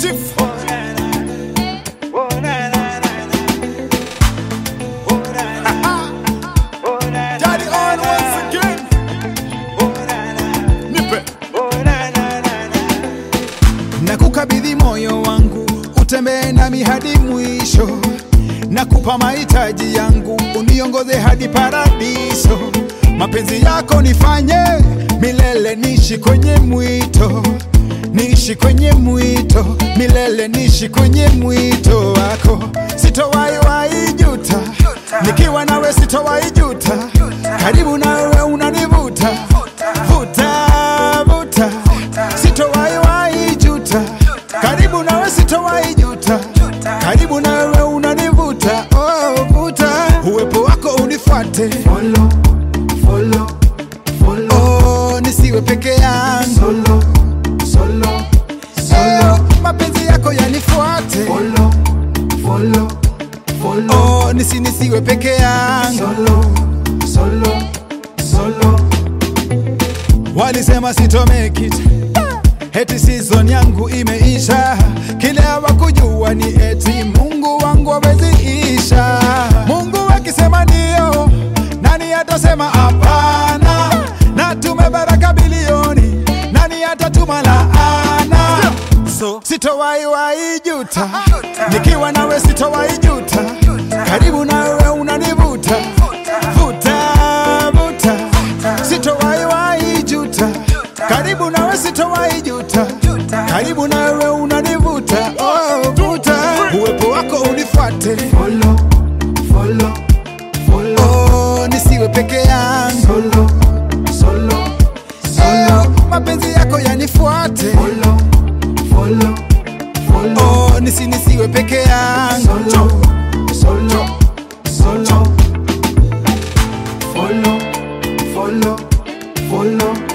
Chief. Daddy on once again. Nipe. na kukabidhi moyo wangu utembee nami hadi mwisho na kupa mahitaji yangu uniongoze hadi paradiso mapenzi yako nifanye milele nishi kwenye mwito nishi kwenye mwito milele nishi kwenye mwito wako sitowahi wahi juta nikiwa nawe sitowahi juta karibu nawe unanivuta vuta vuta sitowahi wahi juta karibu nawe sitowahi juta karibu nawe unanivuta oh, vuta uwepo wako unifuate Follow, follow, follow, oh, nisiwe peke yangu solo, solo, oh, mapenzi yako yanifuate follow, follow, follow, oh, nisi nisiwe peke yangu solo, solo, solo. walisema sito make it heti season yangu imeisha kile hawakujua ni eti mungu wangu haweziisha mungu akisema ndio nani atasema hapana na tumebaraka bilioni nani atatuma laana so sitowahi wahi juta nikiwa nawe sitowahi juta karibu nawe unanivuta vuta vuta sitowahi wahi juta karibu nawe sitowahi juta karibu nawe unanivuta oh, vuta uwepo wako unifuate Follow, follow, follow, oh, nisiwe peke yangu solo, solo, solo, oh, mapenzi yako yanifuate follow, follow, follow, oh, nisi nisiwe peke yangu solo, solo, solo. Follow, follow, follow,